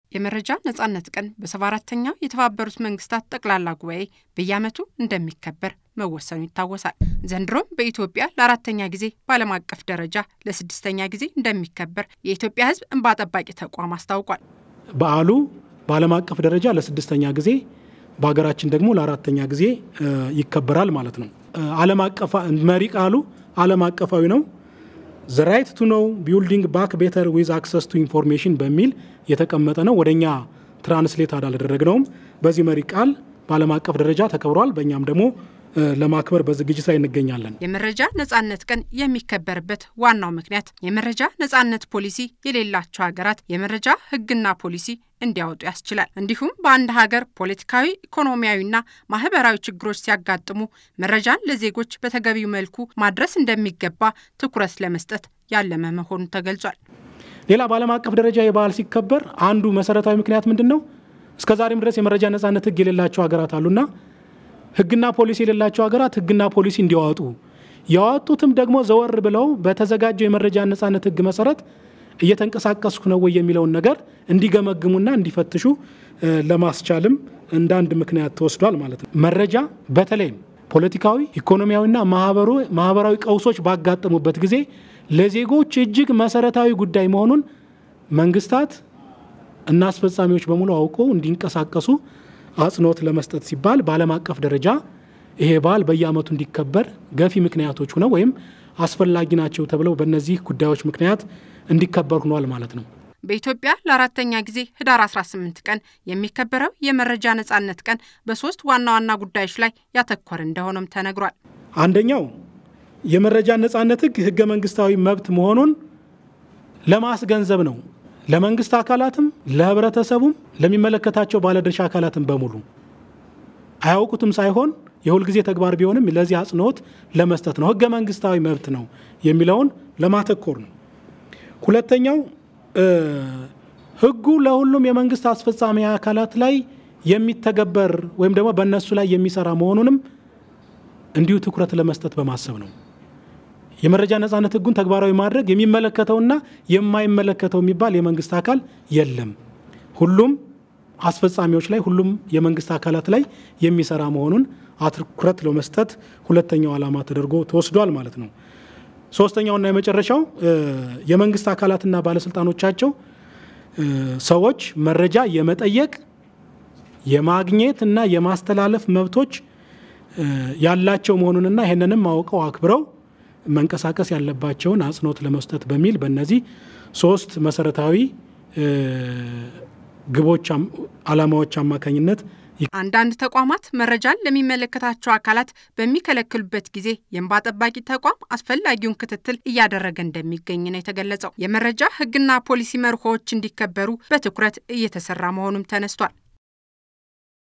የመረጃ ነጻነት ቀን በሰባ አራተኛው የተባበሩት መንግስታት ጠቅላላ ጉባኤ በየዓመቱ እንደሚከበር መወሰኑ ይታወሳል። ዘንድሮም በኢትዮጵያ ለአራተኛ ጊዜ በዓለም አቀፍ ደረጃ ለስድስተኛ ጊዜ እንደሚከበር የኢትዮጵያ ሕዝብ እንባ ጠባቂ ተቋም አስታውቋል። በዓሉ በዓለም አቀፍ ደረጃ ለስድስተኛ ጊዜ በሀገራችን ደግሞ ለአራተኛ ጊዜ ይከበራል ማለት ነው። ዓለም አቀፍ መሪ ቃሉ ዓለም አቀፋዊ ነው። ዘ ራይት ቱ ኖው ቢልዲንግ ባክ ቤተር ዊዝ አክሰስ ቱ ኢንፎርሜሽን በሚል የተቀመጠ ነው። ወደ እኛ ትራንስሌት አላደረግነውም። በዚህ መሪ ቃል በዓለም አቀፍ ደረጃ ተከብሯል። በእኛም ደግሞ ለማክበር በዝግጅት ላይ እንገኛለን። የመረጃ ነጻነት ቀን የሚከበርበት ዋናው ምክንያት የመረጃ ነጻነት ፖሊሲ የሌላቸው ሀገራት የመረጃ ሕግና ፖሊሲ እንዲያወጡ ያስችላል። እንዲሁም በአንድ ሀገር ፖለቲካዊ፣ ኢኮኖሚያዊና ማህበራዊ ችግሮች ሲያጋጥሙ መረጃን ለዜጎች በተገቢው መልኩ ማድረስ እንደሚገባ ትኩረት ለመስጠት ያለመ መሆኑ ተገልጿል። ሌላ በዓለም አቀፍ ደረጃ የበዓል ሲከበር አንዱ መሰረታዊ ምክንያት ምንድን ነው? እስከ ዛሬም ድረስ የመረጃ ነጻነት ሕግ የሌላቸው ሀገራት አሉና ሕግና ፖሊሲ የሌላቸው ሀገራት ሕግና ፖሊሲ እንዲያወጡ ያወጡትም ደግሞ ዘወር ብለው በተዘጋጀው የመረጃ ነጻነት ሕግ መሰረት እየተንቀሳቀስኩ ነው ወይ የሚለውን ነገር እንዲገመግሙና እንዲፈትሹ ለማስቻልም እንደ አንድ ምክንያት ተወስዷል ማለት ነው። መረጃ በተለይም ፖለቲካዊ፣ ኢኮኖሚያዊና ማህበራዊ ቀውሶች ባጋጠሙበት ጊዜ ለዜጎች እጅግ መሰረታዊ ጉዳይ መሆኑን መንግስታት እና አስፈጻሚዎች በሙሉ አውቀው እንዲንቀሳቀሱ አጽንኦት ለመስጠት ሲባል በዓለም አቀፍ ደረጃ ይሄ በዓል በየዓመቱ እንዲከበር ገፊ ምክንያቶች ሆነው ወይም አስፈላጊ ናቸው ተብለው በእነዚህ ጉዳዮች ምክንያት እንዲከበር ሆኗል ማለት ነው። በኢትዮጵያ ለአራተኛ ጊዜ ህዳር 18 ቀን የሚከበረው የመረጃ ነጻነት ቀን በሶስት ዋና ዋና ጉዳዮች ላይ ያተኮረ እንደሆነም ተነግሯል። አንደኛው የመረጃ ነጻነት ህግ ህገ መንግስታዊ መብት መሆኑን ለማስገንዘብ ነው። ለመንግስት አካላትም፣ ለህብረተሰቡም፣ ለሚመለከታቸው ባለድርሻ አካላትም በሙሉ አያውቁትም ሳይሆን የሁልጊዜ ተግባር ቢሆንም ለዚህ አጽንኦት ለመስጠት ነው። ህገ መንግስታዊ መብት ነው የሚለውን ለማተኮር ነው። ሁለተኛው ህጉ ለሁሉም የመንግስት አስፈጻሚ አካላት ላይ የሚተገበር ወይም ደግሞ በእነሱ ላይ የሚሰራ መሆኑንም እንዲሁ ትኩረት ለመስጠት በማሰብ ነው። የመረጃ ነጻነት ህጉን ተግባራዊ ማድረግ የሚመለከተውና የማይመለከተው የሚባል የመንግስት አካል የለም። ሁሉም አስፈጻሚዎች ላይ ሁሉም የመንግስት አካላት ላይ የሚሰራ መሆኑን አትኩረት ለመስጠት ሁለተኛው ዓላማ ተደርጎ ተወስዷል ማለት ነው። ሶስተኛውና የመጨረሻው የመንግስት አካላትና ባለስልጣኖቻቸው ሰዎች መረጃ የመጠየቅ የማግኘት እና የማስተላለፍ መብቶች ያላቸው መሆኑንና ይህንንም አውቀው አክብረው መንቀሳቀስ ያለባቸውን አጽንኦት ለመስጠት በሚል በእነዚህ ሶስት መሰረታዊ ግቦች፣ ዓላማዎች አማካኝነት አንዳንድ ተቋማት መረጃን ለሚመለከታቸው አካላት በሚከለክሉበት ጊዜ የእንባ ጠባቂ ተቋም አስፈላጊውን ክትትል እያደረገ እንደሚገኝ ነው የተገለጸው። የመረጃ ሕግና ፖሊሲ መርሆዎች እንዲከበሩ በትኩረት እየተሰራ መሆኑም ተነስቷል።